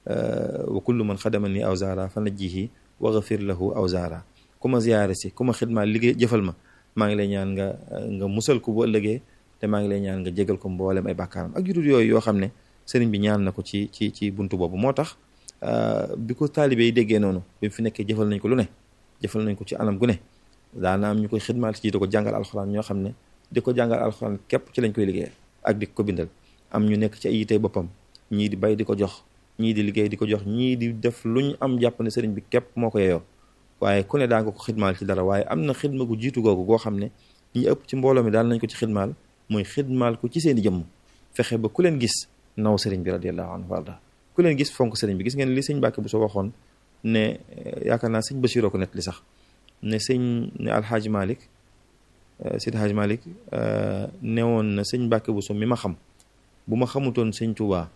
wa kullu man xadama ni awzaara fa najjihi wa gafir lahu awzaara ku ma ziyaare si ku ma xidmaa liggéey jëfal ma maa ngi lay ñaan nga nga musal ko bu ëllëgee te maa ngi lay ñaan nga jégal ko mboolem ay bàkkaaram ak judul yooyu yoo xam ne sëriñ bi ñaan na ko ci ci ci buntu boobu moo tax bi ko taalibe yi déggee noonu bi mu fi nekkee jëfal nañ ko lu ne jëfal nañ ko ci anam gu ne daana am ñu koy xidmaal ci di ko jàngal alxuraan ñoo xam ne di ko jàngal alxuraan képp ci lañ koy liggéeyal ak di ko bindal am ñu nekk ci ay yitey boppam ñii di bay di ko jox ñii di liggéey di ko jox ñii di def lu ñu am jàpp ne sëriñ bi képp moo ko yeyoo waaye ku ne daa nga ko xidmaal ci dara waaye am na xidma gu jiitu googu goo xam ne ñi ëpp ci mbooloo mi daal nañ ko ci xidmaal mooy xidmaal ko ci seeni jëmm fexe ba ku leen gis naw sëriñ bi radiallahu anhu warda ku leen gis fonk sëriñ bi gis ngeen li sëñ Mbàkke bu soo waxoon ne yaakaar naa sëñ Bachiroo ko net li sax ne sëñ ne alxaaji Malik Seydi Haaji Malik newoon na sëñ Mbàkke bu so mi ma xam bu ma xamutoon sëñ Tuubaa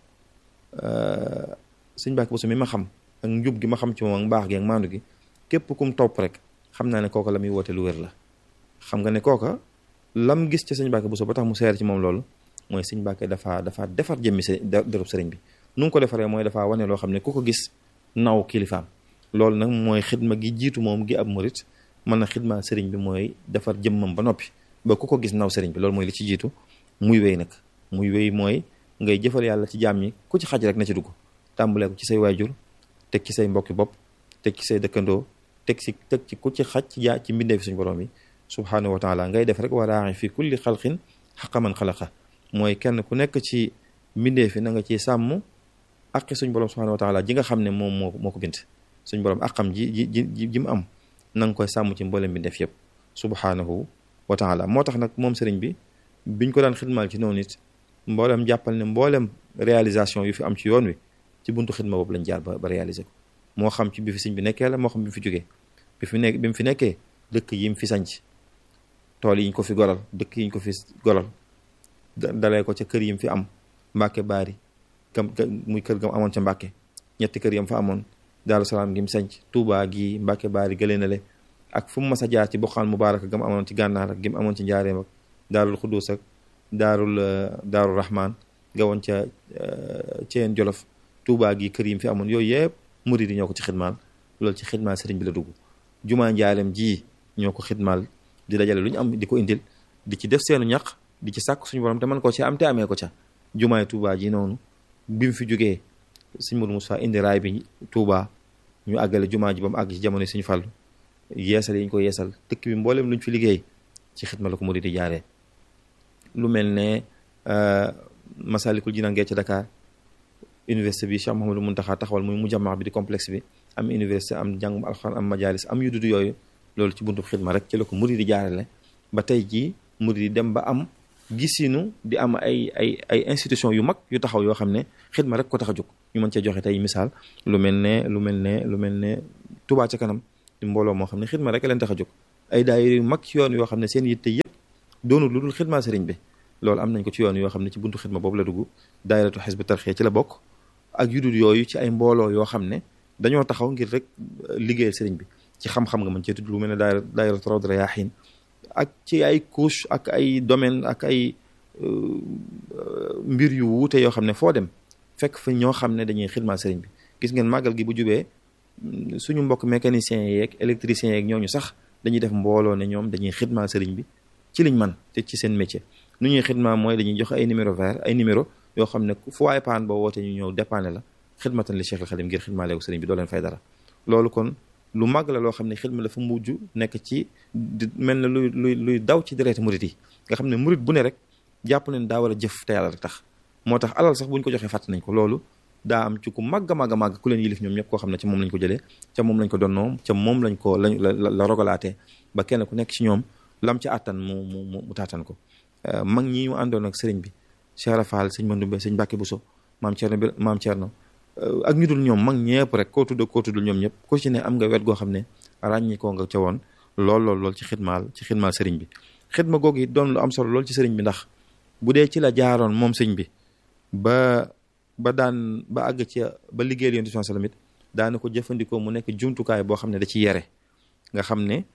sëñ Mbàkke bu so mi ma xam ak njub gi ma xam ci moom ak mbaax gi ak maandu gi képp kum topp rek xam naa ne kooka la muy woote lu wér la xam nga ne kooka lam gis ci sëñ Mbàkke bu so ba tax mu seer ci moom loolu mooy sëñ Mbàkke dafa dafa defar jëmmi s dërëb sëriñ bi nu ngi ko defaree mooy dafa wane loo xam ne ku ko gis naw kilifaam loolu nag mooy xidma gi jiitu moom gi ab murit mën na xidma sëriñ bi mooy defar jëmmam ba noppi ba ku ko gis naw sëriñ bi loolu mooy li ci jiitu muy wéy nag muy wéy mooy ngay jëfal yàlla ci jaam ñi ku ci xaj rek na ci dugg tàmbalee ko ci say waajur teg ci say mbokki bopp teg ci say dëkkandoo teg ci teg ci ku ci xaj ci jaa ci mbindee fi suñu borom yi subhaanahu wa taala ngay def rek waraaxi fi kulli xalqin xaqa man xalaqa mooy kenn ku nekk ci mbindee fi na nga ci sàmm aqi suñ borom subhanahu wa taala ji nga xam ne moom moo moo ko bind suñ borom aqam ji ji ji ji mu am na nga koy sàmm ci mboolem bi def yëpp subhanahu wa taala moo tax nag moom sëriñ bi biñ ko daan xidmaal ci noonu it mboolem jàppal ne mboolem réalisation yu fi am ci yoon wi ci buntu xidma boobu lañ jaar ba ba réaliser ko moo xam ci bi fi sëñ bi nekkee la moo xam bi mu fi jógee bi fi nekk bi mu fi nekkee dëkk yi mu fi sanc tool yi ñu ko fi golal dëkk yi ñu ko fi golal dalee ko ca kër yi mu fi am mbàkke baari gam muy kër gam amoon ca mbàkke ñetti kër yam fa amoon daaru salaam gi mu sanc tuubaa gi mbàkke baari gëlee na le ak fu mu mas a jaar ci boxaan mubaaraka gam amoon ci gànnaar ak gi mu amoon ci njaareem ak daarul xuddus ak daarul daarul rahman nga woon ca ceen jolof tuubaa gi kër yi mu fi amoon yooyu yëpp murid yi ñoo ko ci xidmaal loolu ci xidmaal sëriñ bi la dugg jumaa njaareem ji ñoo ko xidmaal di dajale lu ñu am di ko indil di ci def seenu ñaq di ci sàkk suñu borom te man koo ci am te amee ko ca jumaay tuubaa ji noonu bi mu fi jógee sëñ Mourou Moussa indi raay bi Touba ñu àggale jumaa ji ba mu àgg ci jamono suñu fàllu yeesal yi ñu ko yeesal dëkk bi mboolem lu ñu fi liggéey ci xidma la ko murid di jaaree lu mel ne Masalikul Jinaan gee ca Dakar université bi Cheikh Mouhamadou Mountakha taxawal muy mujammaa bi di complexe bi am université am jàngum alxuraan am majalis am yu dudd yooyu loolu ci buntu xidma rek ci la ko murid di jaarale ba tey jii murid yi dem ba am gisinu di am ay ay ay institution yu mag yu taxaw yoo xam ne xidma rek ko tax a jóg ñu mën cee joxe tey misaal lu mel ne lu mel ne lu mel ne Touba ca kanam di mbooloo moo xam ne xidma rek leen tax a jóg ay daayira yu mag ci yoon yoo xam ne seen yitte yëpp doonul lu dul xidma sëriñ bi loolu am nañ ko ci yoon yoo xam ne ci buntu xidma boobu la dugg daayiratu xisbu tarxiya ci la bokk ak yudul yooyu ci ay mbooloo yoo xam ne dañoo taxaw ngir rek liggéeyal sëriñ bi ci xam-xam nga mën cee tudd lu mel ne daayira daayiratu rawd rayaahin ak ci ay couche ak ay domaine ak ay mbir yu wuute yoo xam ne foo dem fekk fa ñoo xam ne dañuy xidma sëriñ bi gis ngeen màggal gi bu jubee suñu mbokk mécaniciens yeeg électriciens yeeg ñooñu sax dañuy def mbooloo ne ñoom dañuy xidma sëriñ bi ci liñ man te ci seen métier nu ñuy xidma mooy dañuy joxe ay numéro vert ay numéro yoo xam ne fu waay paan boo woote ñu ñëw dépanne la xidmatan li Cheikh al Xadim ngir xidma leewu sëriñ bi doo leen fay dara loolu kon lu màgg la loo xam ne xidma la fa mujj nekk ci mel na luy luy luy daw ci dereeti murit yi nga xam ne murit bu ne rek jàpp leen daa war a jëf te yàlla rek tax moo tax alal sax bu ñu ko joxee fàtt nañ ko loolu daa am ci ku màgg a màgg a màgg ku leen yilif ñoom ñëpp koo xam ne ca moom lañ ko jëlee ca moom lañ ko donnoom ca moom lañ ko lañ la la rogalaatee ba kenn ku nekk ci ñoom lam ca àttan mu mu mu taatan ko mag ñi ñu àndoon ak sëriñ bi Cheikh Rafal sëñ Mandumbe sëñ Mbàkke Buso maam Cerno bi maam Cerno ak ñu dul ñoom mag ñëpp rek koo tudd koo tuddul ñoom ñëpp ku ci ne am nga wet goo xam ne ràññi koo nga ca woon lool lool lool ci xidmaal ci xidmaal sëriñ bi xidma googu it doon lu am solo lool ci sëriñ bi ndax bu dee ci la jaaroon moom sëñ bi ba ba daan ba àgg ci ba liggéeyal yonent bi sallam it daana ko jëfandikoo mu nekk jumtukaay boo xam ne da ci yere nga xam ne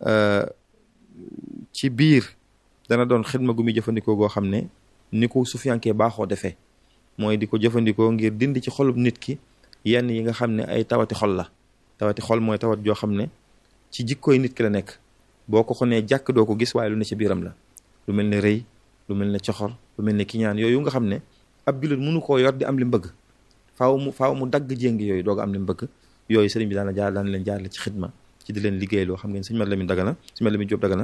ci biir dana doon xidma gu muy jëfandikoo goo xam ne ni ko sufiyankee baaxoo defee mooy di ko jëfandikoo ngir dindi ci xolub nit ki yenn yi nga xam ne ay tawati xol la tawati xol mooy tawat joo xam ne ci jikkooy nit ki la nekk boo ko xonee jàkk doo ko gis waaye lu ne ci biiram la lu mel ne rëy lu mel ne coxor lu mel ne kiñaan yooyu nga xam ne ab jullit mënu koo yor di am li mu bëgg faaw mu faaw mu dagg jéngi yooyu doog am li mu bëgg yooyu sëriñ bi daana jaar daan leen jaar la ci xidma ci di leen liggéey loo xam ngeen sëñ Mat Lamin Dagana sëñ Mat Lamin Jóob Dagana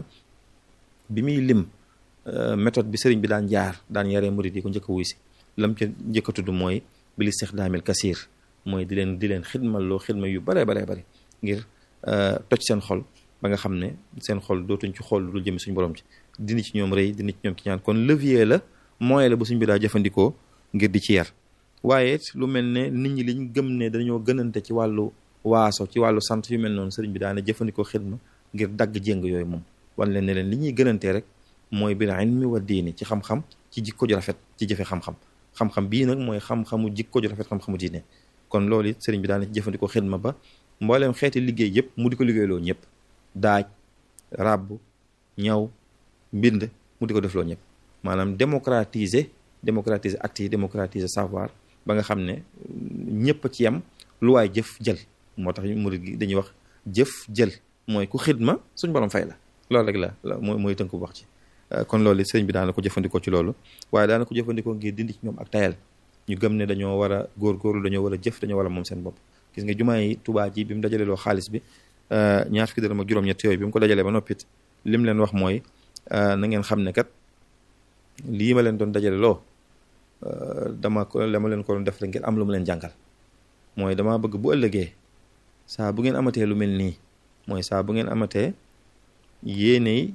bi muy lim méthode bi sëriñ bi daan jaar daan yaree murid yi ko njëkk a wuy si lam ca njëkk a tudd mooy bil istixdaamil kasiir mooy di leen di leen xidmal loo xidma yu baree baree bari ngir toj seen xol ba nga xam ne seen xol dootuñ ci xool lu dul jëmi suñu borom ci dindi ci ñoom rëy dindi ci ñoom ki ñaan kon levier la moyen la bu suñ bi daa jëfandikoo ngir di ci yar waaye lu mel ne nit ñi liñ gëm ne dañoo gënante ci wàllu waaso ci wàllu sant yu mel noonu sëriñ bi daana jëfandikoo xidma ngir dagg jéng yooyu moom wan leen ne leen li ñuy gënantee rek mooy bil ilmi wa diini ci xam-xam ci jikko ju rafet ci jëfe xam-xam xam-xam bii nag mooy xam-xamu jikko ju rafet xam-xamu diine kon loolu it sëriñ bi daana ci jëfandikoo xidma ba mbooleem xeeti liggéey yëpp mu di ko liggéeyloo ñëpp daaj ràbb ñaw mbind mu di ko defloo ñëpp maanaam démocratiser démocratiser acte yi démocratiser savoir ba nga xam ne ñëpp ci yem lu waay jëf jël moo tax murid gi dañuy wax jëf jël mooy ku xidma suñ borom fay la loolu rek la la mooy mooy tënk bu wax ci kon loolu sëriñ bi daana ko jëfandikoo ci loolu waaye daana ko jëfandikoo ngir dindi ci ñoom ak tayal ñu gëm ne dañoo war a góorgóorlu dañoo war a jëf dañoo war a moom seen bopp gis nga jumaa yi Tuubaa ji bi mu dajalee loo xaalis bi ñaar fukki dërëm ak juróom-ñett yooyu bi mu ko dajalee ba noppit lim leen wax mooy na ngeen xam ne kat lii ma leen doon dajale loo dama ko dama leen ko doon def rek ngir am lu mu leen jàngal mooy dama bëgg bu ëllëgee saa bu ngeen amatee lu mel nii mooy saa bu ngeen amatee yéeney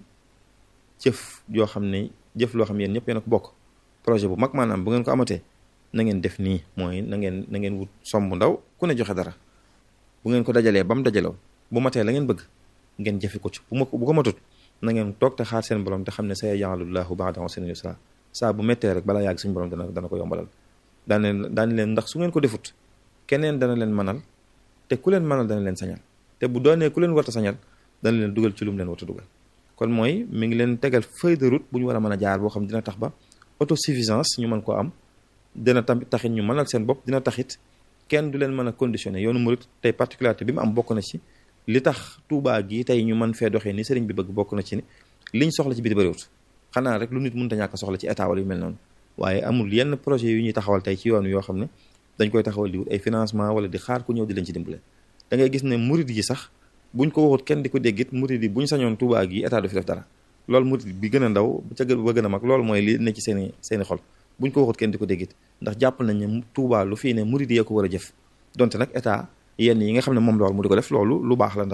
jëf yoo xam ne jëf loo xam yéen ñëpp yéen a ko bokk projet bu mag maanaam bu ngeen ko amatee na ngeen def nii mooy na ngeen na ngeen wut somb ndaw ku ne joxe dara bu ngeen ko dajalee ba mu dajaloo bu matee la ngeen bëgg ngeen jëfe ko ci bu ma bu ko matut na ngeen toog te xaar seen borom te xam ne sa yaj'alullahu ba'da usrin yusra saa bu méttee rek balaa yàgg suñu borom dana dana ko yombalal daan leen daan leen ndax su ngeen ko defut keneen dana leen manal te ku leen manal dana leen sañal te bu doonee ku leen warta sañal dana leen dugal ci lu mu leen warta dugal kon mooy mi ngi leen tegal feuille de route bu ñu war a mën a jaar boo xam dina tax ba autosuffisance ñu mën koo am dina tamit taxit ñu mënal seen bopp dina taxit kenn du leen mën a conditionné yoonu murit tey particularité bi mu am bokk na ci li tax Tuubaa gi tey ñu mën fee doxee ni sëriñ bi bëgg bokk na ci ni liñ soxla ci biti bëriwut xanaa rek lu nit mënta ñàkk soxla ci état wala yu mel noonu waaye amul yenn projet yu ñuy taxawal tey ci yoon yoo xam ne dañ koy taxawal di wut ay financement wala di xaar ku ñëw di leen ci dimbale da ngay gis ne murit yi sax buñ ko waxut kenn di ko déggit murit yi buñ sañoon Tuubaa gi état du fi def dara loolu murit bi gën a ndaw ca gën ba gën a mag loolu mooy li ne ci seeni seeni xol buñ ko waxut kenn di ko déggit ndax jàpp nañ ne Tuubaa lu fii ne murit yee ko war a jëf donte nag état yenn yi nga xam ne moom la war mu di ko def loolu lu baax la ndax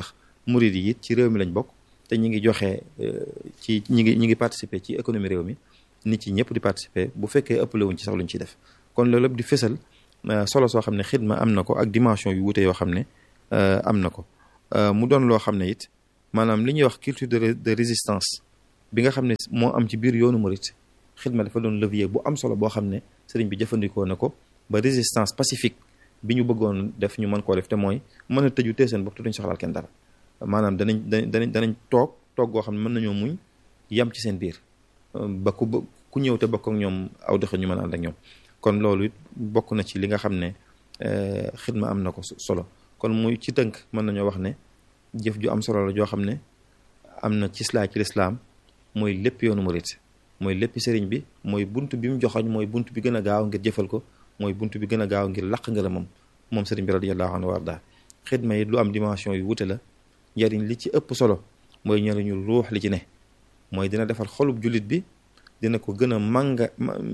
murid yi it ci réew mi lañ bokk te ñi ngi joxe ci ñi ngi ñi ngi participer ci économie réew mi nit ci ñëpp di participer bu fekkee ëppale wuñ ci sax luñ ciy def kon loolu lépp di fësal solo soo xam ne xidma am na ko ak dimension yu wute yoo xam ne am na ko mu doon loo xam ne it maanaam li ñuy wax culture de de résistance bi nga xam ne moo am ci biir yoonu murit xidma dafa doon levier bu am solo boo xam ne sëriñ bi jëfandikoo na ko ba résistance pacifique bi ñu bëggoon def ñu mën koo def te mooy mën a tëju tee seen bopp te duñ soxlaal kenn dara maanaam danañ danañ danañ toog toog goo xam ne mën nañoo muñ yam ci seen biir ba ku ku ñëw te bokk ak ñoom aw doxe ñu mën a ànd ak ñoom kon loolu it bokk na ci li nga xam ne xidma am na ko solo kon muy ci tënk mën nañoo wax ne jëf ju am solo la joo xam ne am na ci islaam ci lislaam mooy lépp yoonu murit mooy lépp sëriñ bi mooy bunt bi mu joxoñ mooy bunt bi gën a gaaw ngir jëfal ko mooy bunt bi gën a gaaw ngir laq ngërëm moom moom sëriñ bi radiyallahu anhu warda xidma yi lu am dimension yu wute la njariñ li ci ëpp solo mooy njariñu ruux li ci ne mooy dina defar xolub jullit bi dina ko gën a mànga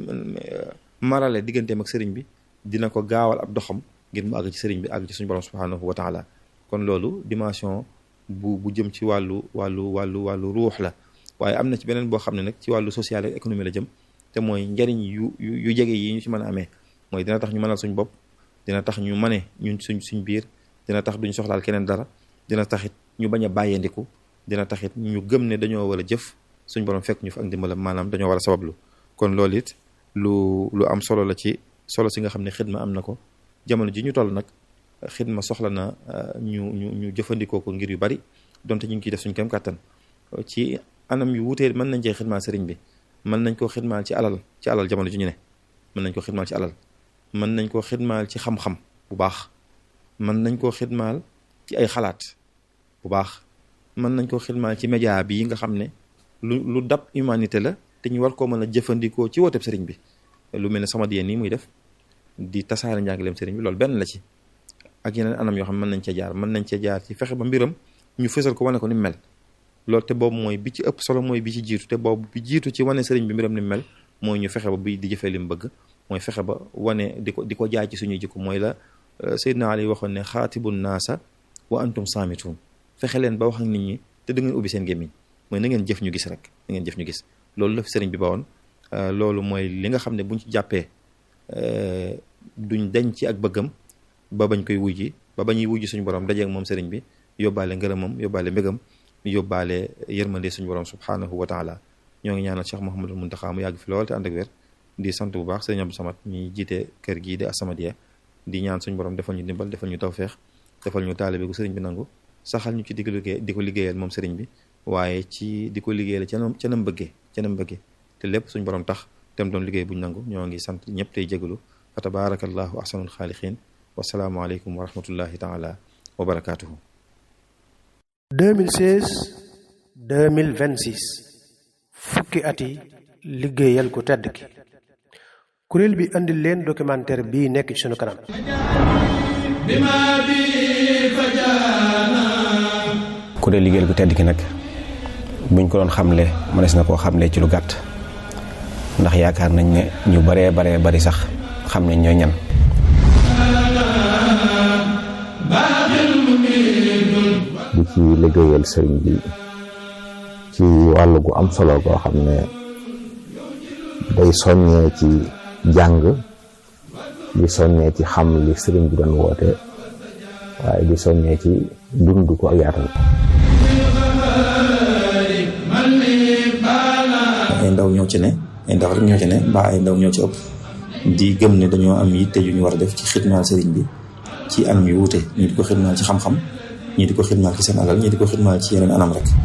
marale digganteem ak sëriñ bi dina ko gaawal ab doxam ngir mu àgg ci sëriñ bi àgg ci suñu borom subhanahu wa taala kon loolu dimension bu bu jëm ci wàllu wàllu wàllu wàllu ruux la waaye am na ci beneen boo xam ne nag ci wàllu social ak économie la jëm te mooy njariñ yu yu jege yi ñu ci mën a amee mooy dina tax ñu mënal suñ bopp dina tax ñu mane ñun suñ suñ biir dina tax duñ soxlaal keneen dara dina taxit ñu bañ a bàyyandiku dina taxit ñu gëm ne dañoo war a jëf suñ borom fekk ñu fa ak ndimbalam maanaam dañoo war a sabablu kon loolu it lu lu am solo la ci solo si nga xam ne xidma am na ko jamono ji ñu toll nag xidma soxla na ñu ñu ñu jëfandikoo ko ngir yu bari donte ñu ngi ciy def suñ kem kàttan ci anam yu wutee mën nañ cee xidmaal sëriñ bi mën nañ koo xidmaal ci alal ci alal jamono ji ñu ne mën nañ koo xidmaal ci alal mën nañ koo xidmaal ci xam-xam bu baax mën nañ koo xidmaal ci ay xalaat bu baax mën nañ koo xidmaal ci média bi nga xam ne lu lu dab humanité la te ñu war koo mën a jëfandikoo ci wooteb sëriñ bi lu mel ne sama diyeen nii muy def di tasaare njàngaleem sëriñ bi loolu benn la ci ak yeneen anam yoo xam ne mën nañ cee jaar mën nañ cee jaar ci fexe ba mbiram ñu fësal ko wane ko ni mel loolu te boobu mooy bi ci ëpp solo mooy bi ci jiitu te boobu bi jiitu ci wane sëriñ bi mbiram ni mel mooy ñu fexe ba bi di jëfee li mu bëgg mooy fexe ba wane di ko di ko jaay ci suñuy jikko mooy la Seydina Ali waxoon ne xaatibun naasa wa antum saamitun fexe leen ba wax ak nit ñi te da ngeen ubbi seen gémmiñ mooy na ngeen jëf ñu gis rek na ngeen jëf ñu gis loolu la fi sëriñ bi ba woon loolu mooy li nga xam ne buñ ci jàppee duñ dañ ci ak bëggam ba bañ koy wujji ba bañuy wujji suñu borom dajeeg moom sëriñ bi yóbbaale ngërëmam yóbbaale mbégam yóbbaale yërmande suñu borom subhanahu wa taala ñoo ngi ñaanal Cheikh Mouhamadul Muntaxa mu yàgg fi lool te ànd ak wér di sant bu baax sëriñ Abdou Samad ñi jiite kër gii di As-Samadiyya di ñaan suñu borom defal ñu dimbal defal ñu tawfeex defal ñu taalibe gu sëriñ bi nangu saxal ñu ci di ko liggéey di ko liggéeyal moom sëriñ bi waaye ci di ko liggéeyal ca nam ca nam bëggee ca nam bëggee te lépp suñu borom tax tem doon liggéey buñ nangu ñoo ngi sant ñëpp tey jégalu fa tabarakallahu ahsanul xaaliqiin wasalaamu aleykum wa rahmatullahi taala wa barakaatuhu 2016 2026 fukki at yi liggéeyal ku tedd ki kuréel bi andil leen documentaire bii nekk ci sunu kanam kuréel liggéeyal ku tedd ki nag buñ ko doon xamle mënees na koo xamle ci lu gàtt ndax yaakaar nañ ne ñu baree baree bari sax xam nañ ñooy ñan di ci liggéeyal sëriñ bi ci wàll gu am solo goo xam ne day soññee ci jàng di soññee ci xam li sëriñ bi doon woote waaye di soññee ci dund ko ak yaatal ay ndaw ñoo ci ne ay ndaw rek ñoo ci ne mbaa ay ndaw ñoo ci ëpp di gëm ne dañoo am yitte yu ñu war a def ci xidmaal sëriñ bi ci anam yu wuute ñii di ko xidmaal ci xam-xam ñii di ko xidmaal ci seen alal ñii di ko xidmaal ci yeneen anam rek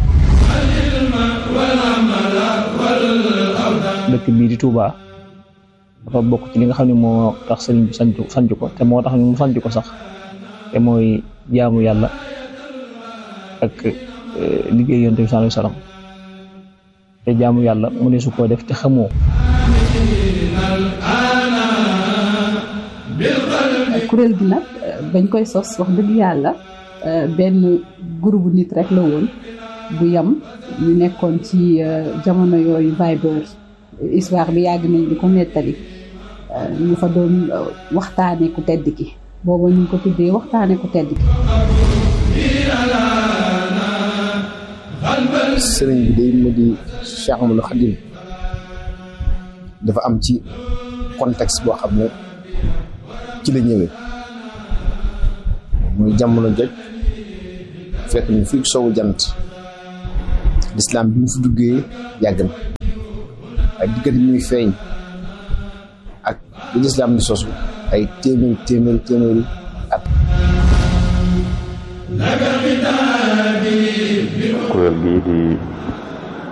dëkk bii di Touba dafa bokk ci li nga xam ne moo tax sëriñ bi sanc sanc ko te moo tax ñu mu sanc ko sax te mooy jaamu yàlla ak liggéey yonent bi sallallahu alayhi wasallam te jaamu yàlla mu ne su koo def te xamoo kuréel gi nag bañ koy sos wax dëgg yàlla benn groupe nit rek la woon bu yam ñu nekkoon ci jamono yooyu Viber histoire bi yàgg nañ di ko nettali ñu fa doon waxtaane ku tedd ki booba ñu ngi ko tuddee waxtaane ku tedd ki sëriñ bi day mu di Cheikh Amadou Khadim dafa am ci contexte boo xam ne ci la ñëwee muy jamono joj fekk ñu fii sowu jant lislaam bi mu fi duggee yàgg na ay diggante muy feeñ ak bi lislaam di sosu ay téeméeri téeméeri téeméeri at kuréel gii di